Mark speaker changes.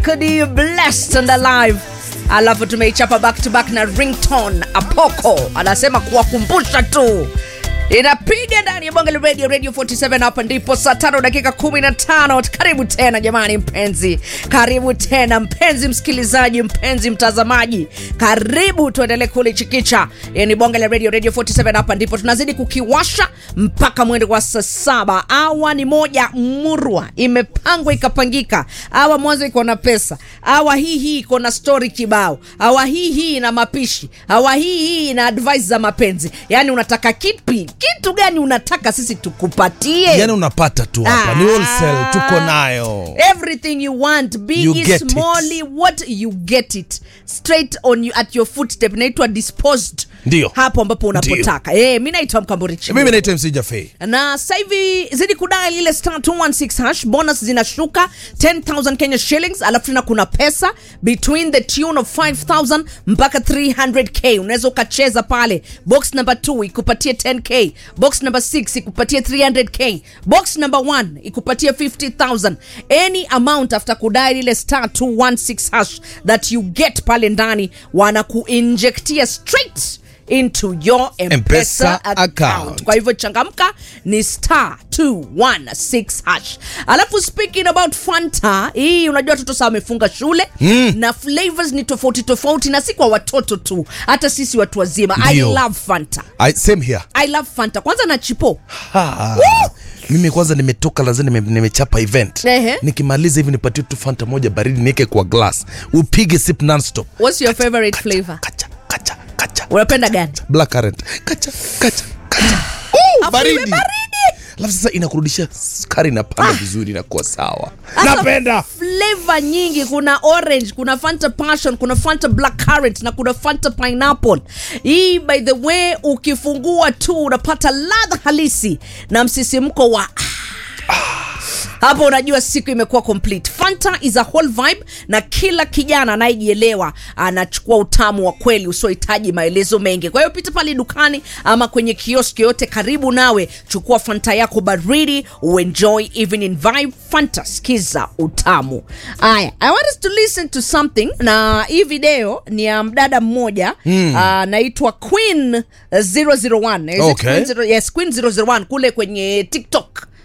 Speaker 1: Could you blessed and alive alafu tumeichapa back to back na ringtone apoko anasema kuwakumbusha tu inapiga ndani ya bonge la radio radio 47 hapa ndipo saa tano dakika 15 karibu tena jamani mpenzi karibu tena mpenzi msikilizaji mpenzi mtazamaji karibu tuendelee kulichikicha ni bonge la radio radio 47 hapa ndipo tunazidi kukiwasha mpaka mwendo wa saa saba awa ni moja murwa imepangwa ikapangika awa mwanzo iko na pesa awa hii hii iko na story kibao awa hii hii ina mapishi awa hii hii ina advice za mapenzi yaani unataka kipi kitu gani unataka sisi tukupatie
Speaker 2: yani unapata tu hapa ni wholesale tuko nayo
Speaker 1: everything you want
Speaker 2: You
Speaker 1: big
Speaker 2: get it.
Speaker 1: smally what you get it straight on you, at your footstep inaitwa disposed
Speaker 2: Ndio.
Speaker 1: hapo ambapo unapotaka eh mi naitwa mkamburichi
Speaker 2: mimi naitwa mc jafei
Speaker 1: na sasa hivi zidi kudai lile star 216 hash bonus zinashuka 10000 kenya shillings alafu tena kuna pesa between the tune of 5000 mpaka 300k unaweza ukacheza pale box number 2 ikupatie 10k box number 6 ikupatie 300k box number 1 ikupatie 50000 any amount after kudai lile star 216 hash that you get pale ndani wanakuinjektia straight into your mpesa
Speaker 2: M-Pesa
Speaker 1: account
Speaker 2: account.
Speaker 1: kwa hivyo changamka ni star 216 hash alafu speaking about fanta hii unajua watoto saa wamefunga shule mm. na flavors ni tofauti tofauti na si kwa watoto tu hata sisi watu wazima i
Speaker 2: Ndio.
Speaker 1: love fanta
Speaker 2: I, same here
Speaker 1: i love fanta kwanza na chipo
Speaker 2: ha. mimi kwanza nimetoka lazima nime, nimechapa event
Speaker 1: Ehe.
Speaker 2: nikimaliza hivi nipatie tu fanta moja baridi niweke kwa glass upige sip nonstop
Speaker 1: what's your favorite flavor
Speaker 2: kacha kacha kacha
Speaker 1: unapenda gani
Speaker 2: black currant kacha kacha kacha
Speaker 1: Afu
Speaker 2: oh, baridi
Speaker 1: iwe baridi
Speaker 2: alafu sasa inakurudisha sukari inapanda vizuri inakuwa sawa
Speaker 1: Sasa
Speaker 2: napenda
Speaker 1: flavor nyingi kuna orange kuna fanta passion kuna fanta black currant na kuna fanta pineapple hii by the way ukifungua tu unapata ladha halisi na msisimko wa hapo unajua siku imekuwa complete fanta is a whole vibe na kila kijana anayejielewa anachukua utamu wa kweli usiohitaji maelezo mengi kwa hiyo pita pale dukani ama kwenye kioski yote karibu nawe chukua fanta yako baridi uenjoy evening vibe fanta skiza utamu aya i want us to listen to something na hii video ni ya mdada mmoja mm. anaitwa queen 001 Is it
Speaker 2: Okay.
Speaker 1: Queen 0 yes queen 001 kule kwenye tiktok